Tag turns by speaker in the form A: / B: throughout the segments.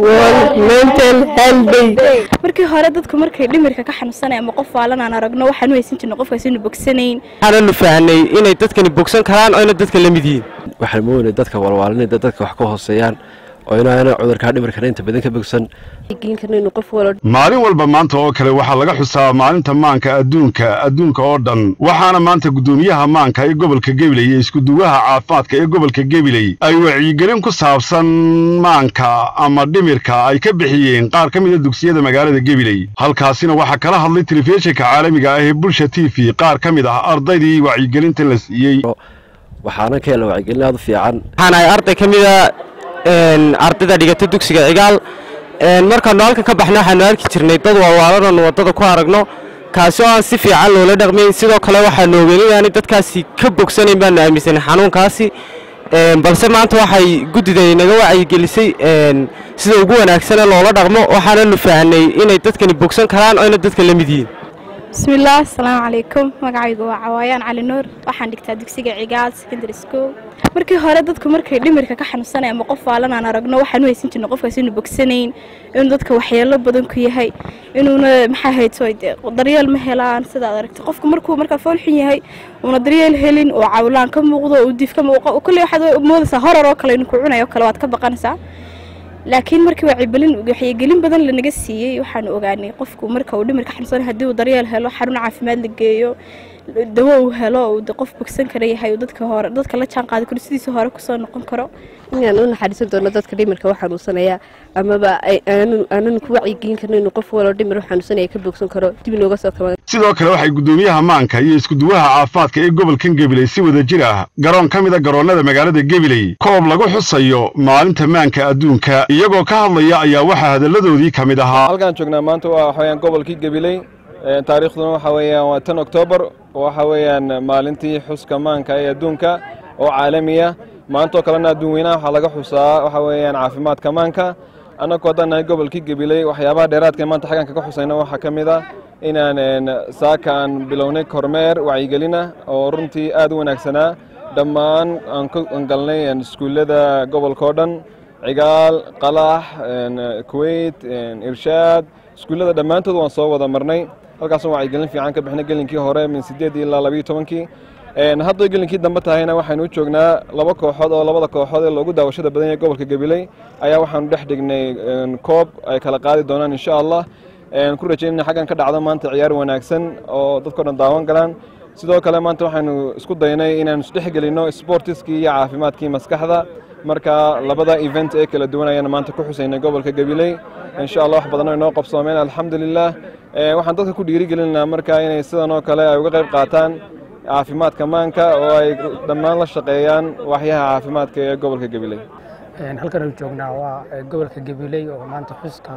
A: World Mental Health Day.
B: markii hore dadku markay dhimirka ka xanuunsanay ama qof waalan aan aragno waxaan u haysan jirnay qofkaas inuu bogsanayn
C: waxaananu fahnay inay dadkani bogsan karaan oo ina dadka la mid yihiin
D: waxaan moodnay dadka walwaalinay dad dadka wax ka hooseeyaan oo inaana cudurkaa dhimirkana inta badan ka bogsan
E: maalin walba maanta oo kale waxaa laga xusaa maalinta maanka adduunka adduunka oo dhan waxaana maanta guddoomiyaha maanka ee gobolka gabiley iyo iskuduwaha caafimaadka ee gobolka gabiley ay wacyigelin ku saabsan maanka ama dhimirka ay ka bixiyeen qaar ka mida dugsiyada magaalada gabiley halkaasina waxaa kala hadlay telefishinka caalamiga ah ee bulsha t v qaar ka mid ah ardaydii wacyigelinta la siiyey
D: waxaana ka hela wacyigelin aad u fiican
C: waxaan ahay arday ka mida ardayda dhigata dugsiga cigaal markaanu halkan ka baxna waxaanu arki jirnay dad walwaalananu waddada ku aragno kaasi oo aan si fiican loola dhaqmayn sidoo kale waxaanu ogeyn inaanay dadkaasi ka bogsanayn baanu aaminsanay xanuunkaasi balse maanta waxay guddida inaga wacyigelisay sida ugu wanaagsane loola dhaqmo waxaananu fahnay inay dadkani bogsan karaan oo ina dadka la mid yihiin
B: bismillaah asalaamu calaykum magacaygu waa cawaayaan cali nuur waxaan dhigtaa dugsiga cigaal secondary school markii hore dadku markay dhimirka ka xanuunsanay ama qof waalan aan aragno waxaan u haysan jirnay qofkaas inuu bogsanayn inuu dadka waxyeelo badan ku yahay inuuna maxaa hayto dee daryeel ma helaan sidaad aragtay qofku markuu markaa fool xun yahay uuna daryeel helin oo cawlaan ka muuqdo uu diif ka muuqo kolley waxaad moodaysaa horar oo kale inuu ku cunayo kale waad ka baqanaysaa laakiin markii wacyigelin waxyigelin badan lanaga siiyey waxaanu ogaanay qofku marka uu dhimirka xanuunsan haddii uu daryeel helo xarun caafimaad la geeyo dawo uu helo uu qof bogsan kara yahay dadka hore dadka la jaan qaadi karo sidiisa hore kusoo noqon karo
F: inaan u naxariisan doono dadka dhimirka u xanuunsanaya amaba aanan ku wacyigelin karno inuu qof waloo dhimir u xanuunsanaya ka bogsan karo dib inooga soo kaba
E: sidoo kale waxay guddoomiyaha maanka iyo iskuduwaha caafimaadka ee gobolkan gabiley si wada jir ah garoon ka mida garoonnada magaalada gabiley koob lagu xusayo maalinta maanka adduunka iyagoo ka hadlaya ayaa waxaa hadalladoodii ka mid ahaa
G: halkaan joognaa maanta waa waxaweyaan gobolkii gabiley taariikhduna waxa weeyaan waa tan oktoobar waxa weeyaan maalintii xuska maanka ee adduunka oo caalamiya maantoo kalena adduun weynaha waxaa laga xusaa waxa weeyaan caafimaadka maanka annagoo haddaan nahay gobolkii gabiley waxyaabaha dheeraadka maanta xaggan kaga xusayna waxaa ka mid ah inaan saaka aan bilownay kormeer wacyigelina oo runtii aad u wanaagsanaa dhammaan aan ka galnay iskuullada gobolka oo dhan cigaal qalax kuweyt irshaad iskuullada dhammaantood waan soo wada marnay halkaasoo wacyigelin fiican ka bixnay gelinkii hore min sideed ilaa labayo tobankii hadday gelinkii dambe tahayna waxaynu u joognaa laba kooxood oo labada kooxood ee loogu daawashada badan yahay gobolka gabiley ayaa waxaanu dhex dhignay koob ay kala qaadi doonaan insha allah ku rajaynayna xaggan ka dhacdo maanta ciyaar wanaagsan oo dadkao dhan daawan galaan sidoo kale maanta waxaynu isku daynay inaanu isdhex gelinno sportiskii iyo caafimaadkii maskaxda marka labada event ee kala duwan ayaan maanta ku xusaynay gobolka gabiley insha allah wax badan oo inoo qabsoomeen alxamdulilah waxaan dadka ku dhiirigelinaa marka inay sidan oo kale ay uga qayb qaataan caafimaadka maanka oo ay dhammaan la shaqeeyaan waxyaha caafimaadka ee gobolka gabiley
H: halkan uu joognaa waa gobolka gabiley oo maanta xuska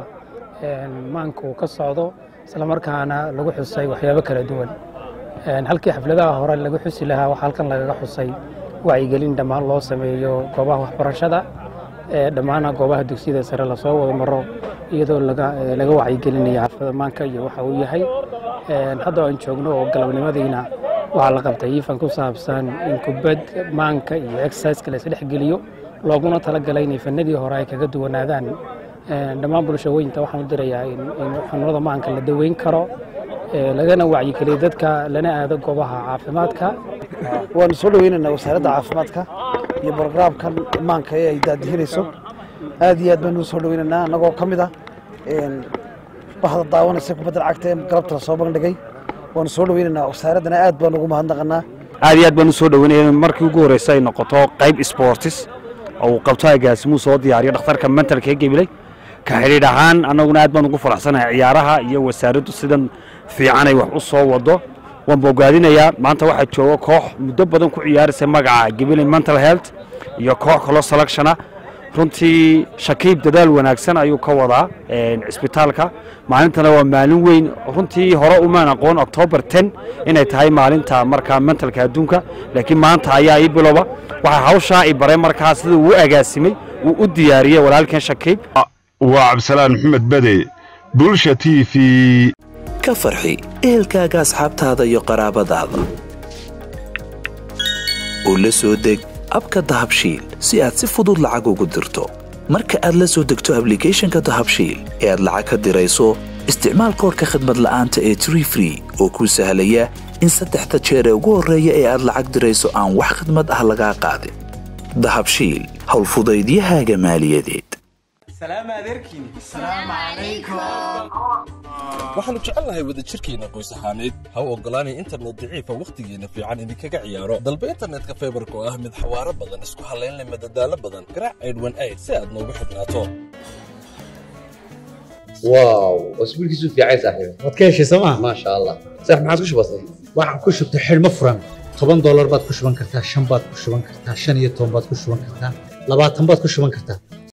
H: maanka uu ka socdo islamarkaana lagu xusay waxyaabo kala duwan halkii xafladaha hore lagu xusi lahaa waxaa halkan lagaga xusay wacyigelin dhammaan loo sameeyo goobaha waxbarashada dhammaana goobaha dugsiyada sare lasoo wada maro iyadoo laga wacyigelinayo xaflada maanka iyo waxa uu yahay hadda aan joogno oo galabnimadiina waxaa la qabtay iifan ku saabsan in kubad maanka iyo exerciska la isdhexgeliyo looguna talagalay inay fanadii hore ay kaga duwanaadaan dhammaan bulshooyinta waxaan u dirayaa in xanuunada maanka la daweyn karo lagana wacyigeliyo dadka lana aado goobaha caafimaadka
I: waanu soo dhaweynaynaa wasaaradda caafimaadka iyo brograamkan maanka ee ay daadihinayso aad iyo aad baynu soo dhaweynaynaa annagoo ka mid ah bahda daawanaysa kubadda cagta ee galabta la soo bandhigay waanu soo dhaweynaynaa wasaaraddana aad baan ugu mahadnaqanaa
J: aad iyo aad baan u soo dhaweynaya markii ugu horreysa ay noqoto qayb sportis oo uu qabto agaasimuu soo diyaariyo dhakhtarka mentalka ee gabiley ka xidhiidh ahaan annaguna aad baan ugu faraxsanahay ciyaaraha iyo wasaaraddu sidan fiican ay wax u soo wado waan bogaadinayaa maanta waxaa jooga koox muddo badan ku ciyaaraysa magaca gabiley mental health iyo koox kaloo selectiona runtii shakiib dadaal wanaagsan ayuu ka wadaa cisbitaalka maalintana waa maalin weyn runtii hore umaan aqoon octoobar ten inay tahay maalinta markaa mentalka adduunka laakiin maanta ayaa ii biloba waxaa hawshaa i baray markaa sida uu u agaasimay uu u diyaariyey walaalkan shakiib
E: waa cabdisalaan maxamed bade bulsha t v
K: ka farxi ehelkaaga asxaabtaada iyo qaraabadaada oo la soo deg abka dahabshiil si aad si fudud lacag ugu dirto marka aad la soo degto ablicathonka dahabshiil ee aad lacag ka dirayso isticmaal koorka khadmad la'aanta ee tree free oo kuu sahlaya in saddexda jeer ee ugu horreeya ee aad lacag dirayso aan wax khadmad ah lagaa qaadin dahabshiil howlfudaydiyahaaga maaliyadeed
L: waxaannu jecelnahay wadajirkeenna qoys ahaaneed ha u oggolaanay internet daciifa wakhtigeenna fiican idinkaga ciyaaro dalba internetka faybarka oo ah mid xawaaro badan isku hallayn leh madadaalo badan garaac aydhwan ayd si aad noogu xidhnaato
M: واو اسبوع كيسو في عايز صاحبي
N: waad ka heshay sooma
M: ما شاء الله صح ما عادش بسيط
N: waxaan ku shubtay xidhmo furan toban doolar baad ku shuban kartaa shan baad ku shuban kartaa shan iyo toban baad ku shuban kartaa labaatan baad ku shuban kartaa